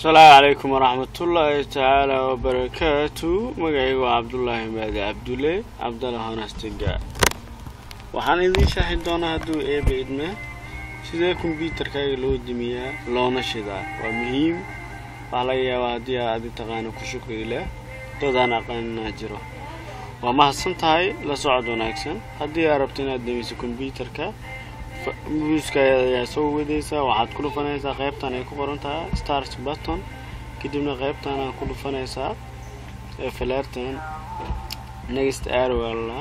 asalaamu calaykum waraxmatullaahi tacaala wabarakaatu magacaygu waa cabdullaahi maadi cabdulle cabdalla honastiga waxaan idiin shaaxi doonaa hadduu eeba idme sidee kombyuutarkaaga loo dimiyaa loona shidaa waa muhiim waxaa laga yaabaa haddii aad adi taqaano ku shukri leh dadaan aqaanina jiro waa mahadsan tahay la socod wanaagsan haddii aad rabto inaad demiso kombyuutarka muuska ayaa soo wadaysaa waxaad ku dhufanaysaa qaybtan ay ku qoran tahay stars button kadibna qaybtan aad ku dhufanaysaa ee falaartan next arwalla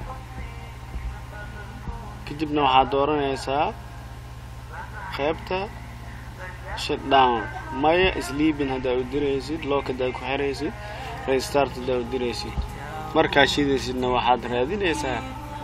kadibna waxaad dooranaysaa qaybta shutdown maya sleepin haddaa u diraysid look haddaa ku xiraysid restart haddaa u diraysid markaa shidaysidna waxaad raadinaysaa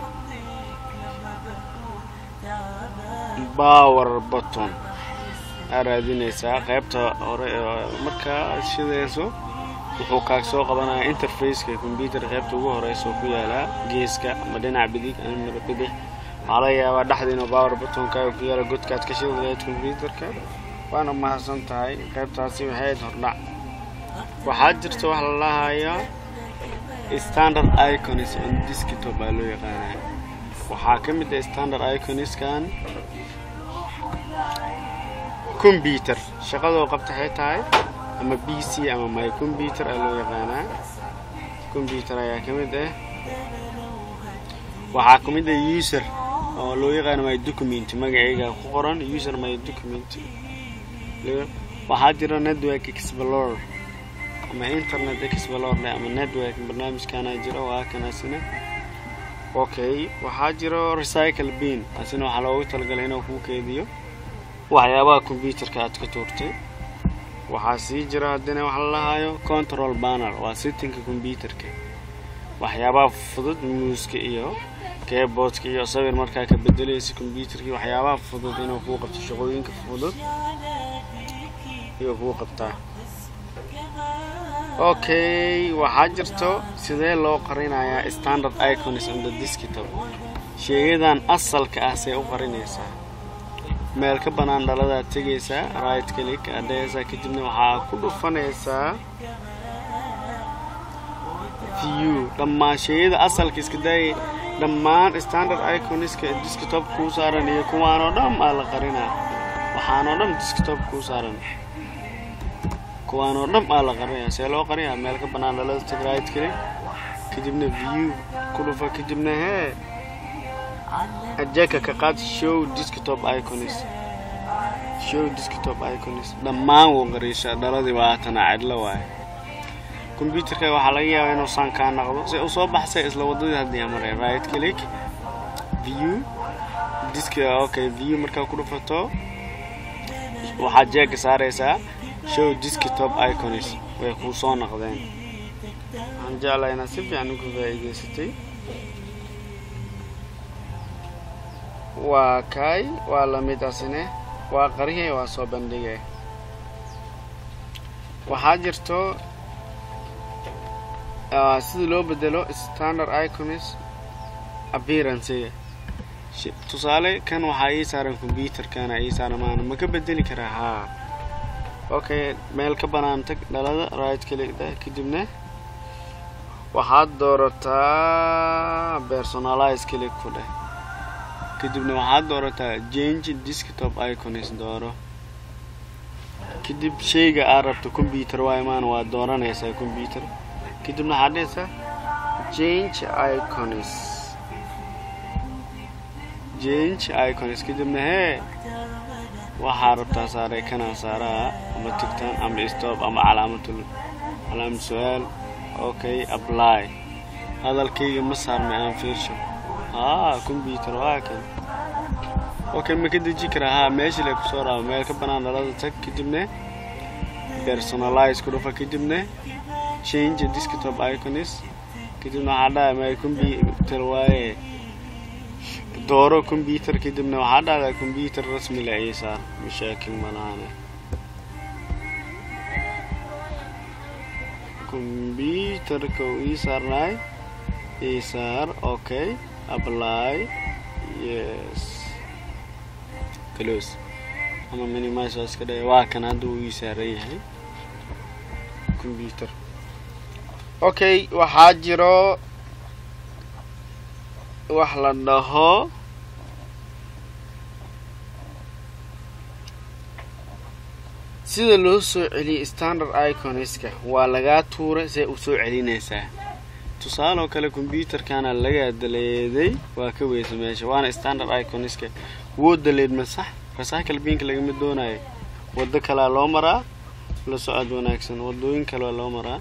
power button aa raadinaysaa qaybta hore markaa shidayso wuxuu kaag soo qabanaya interfaceka combyuter qaybta ugu horeysa oo ku yaalaa geeska ama dhinac bidig ama bidix waxaa laga yaabaa dhexda inuu power buttonkaaga ku yaala godkaad ka shidi lahayd combyuterka waana mahadsan tahay qaybtaasi waxay ahayd hordhac waxaa jirta wax la lahayaa standard icons on desktop baa loo yaqaanaa waxaa ka mid ah standard iconiskan combyuter shaqadoo qabta waxay tahay ama b c ama my combyuter aa loo yaqaanaa combyuter ayaa ka mid ah waxaa ka mid ah user oo loo yaqaano my document magacayga ku qoran user my document waxaa jira network explorer ama internet explorer ama network barnaamijkaana jira waa kanaasina okay waxaa jiro recycle bean asina waxaa loogu talagalay inuu kuu keediyo waxyaabaha combyuterka aad ka tuurtay waxaa sii jira haddina wax la lahayo control banner waa sittinka combyuterka waxyaabaha fudud muuska iyo keyboardka iyo sawir markaa ka bedelaysa combyuterkii waxyaabaha fudud inuu kuu qabto shaqooyinka fudud iyo kuu qabtaa okay waxaa jirto sidee loo qarinayaa standard icons on the desktop sheegadan asalka ah see u qarinaysaa meel ka bannaan dhaladaad tegaysaa right click adhaysaa kadibna waxaa ku dhufanaysaa view dhammaan sheegada asalka iska daayay dhammaan standard iconiska desktop kuu saaran iyo kuwaanoo dhan aa la qarinaa waxaanoo dhan desktop kuu saaran kuwaanoo dhan aa la qarinaya see loo qarinayaa meel ka bannaan dhalada teg right click kadibna view ku dhufa kadibna hee ajeka ka qaad show desktop icons show desktop icons dhammaan wuu qariisha dhaladii waatana cidlo waaye combyuterka waxaa laga yaabaa inuu saan kaa naqdo si u soo baxsay isla wadadii haddii maray right click view disk okay view markaa ku dhufato waxaad jeega saaraysaa show desktop icons way kuu soo naqdeen waxaan jeclaa inaad si fiican uga faa'iidaysatay waa kaay waa lamid asine waa qariyay waa soo bandhigay waxaa jirto sida loo bedelo standard icons appearancega tusaale kan waxaa ii saaran combyuterkana ii saaran maana ma ka bedeli karaa haa okay meel ka bannaan tag dhalada right clickda kadibna waxaad doorataa personalize click ku dheh kadibna waxaad doorataa change desktop icons dooro kadib shayga aad rabto combyuter waa imaan waad dooranaysaa combyuter kadibna waxaad dhehaysaa change icons change icons kadibna hee waxaa rabtaa saaray kanaa saaraa ama tigtaan ama stop ama calaamatul calaamad su-aal okay apply hadalkayga ma saarnay aan fiirsho haa combyuter waa kan okay ma ka deji karaa haa meesha le kusoo raaba meel ka bannaan dhalada tag kadibna personalize ku dhufa kadibna change desktop icons kadibna waxaa dhahay my combyuter waaye dooro combyuter kadibna waxaa dhahdaa combyuter rasmi la ii saar mashaakil malaane combyuterka uu ii saarnaay ii saar okay apply yes close ama minimize waa iska dhaya waa kan hadda uu ii saaran yahay computer okay waxaa jiro wax la dhaho sida loo soo celiyay standard iconska waa lagaa tuuray see u soo celinaysaa tusaaloo kale combyuterkana lagaa daleeday waa ka weysa meesha waana standard iconska woo daleed ma sax recycle binka lagama doonayo waddo kalea loo maraa la socod wanaagsan wadooyin kalea loo maraa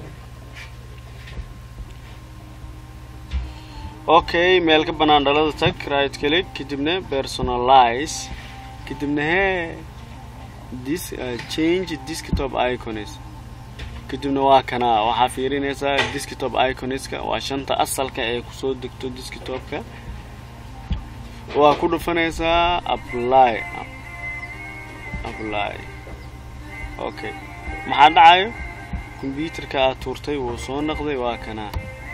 okay meel ka banaan dhalada tag right click kadibna personalize kadibna hee dis uh, change desktop icons kadibna waa kanaa waxaa fiirinaysaa desktop iconska waa shanta asalka ee kusoo degto desktopka waa ku dhufanaysaa apply apply okay maxaa dhacayo combyuterka aad tuurtay wuu soo noqday waa kanaa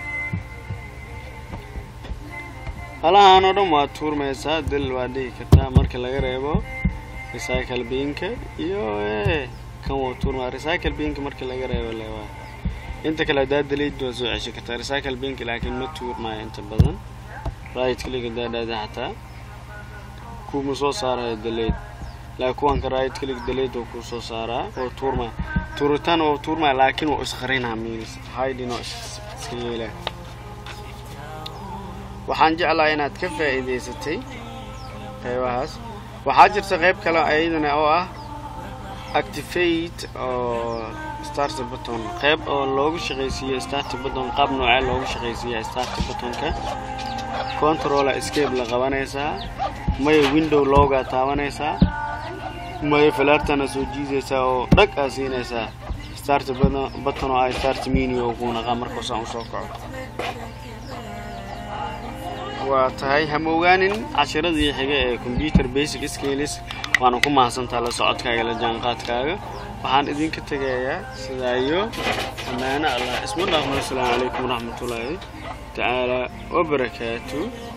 halahaan oo dhan waa tuurmaysaa dil waa dhihi kartaa marka laga reebo recycle binka iyo kan wuu tuurmaa recycle binka marka laga reebo le waa inta kale haddaa daleyd waa soo ceshan kartaa recycle binka laakiin ma tuurmaayo inta badan right click haddaa dhaada xataa kuma soo saarayo daleyd laakiin kuwanka right click daleyd oo kuu soo saaraa oo tuurmaa tuuritaan oo tuurmaa laakiin waa isqarinaa means hiding oo iska yeelaa waxaan jeclaa inaad ka faa'iidaysatay qeybahaas waxaa jirta qeyb kale ayadana oo ah activate oo start button qeyb oo loogu shaqaysiiyo start button qaab noocee loogu shaqaysiiya start buttonka controller escape la qabanaysaa maya window loogaa taabanaysaa maya falaartana soo jiidaysaa oo dhag aa siinaysaa start button oo ay start menu oo kuu naqaa markaasaan usoo kaco waa tahay hama ogaanin cashiradii xiga ee computer basic skills waana ku mahadsantaa la socodkaaga la jaanqaadkaaga waxaan idinka tegayaa sidaa iyo ammaano allah isma dhaafno asalaamu calaykum waraxmatullaahi tacaala wabarakaatu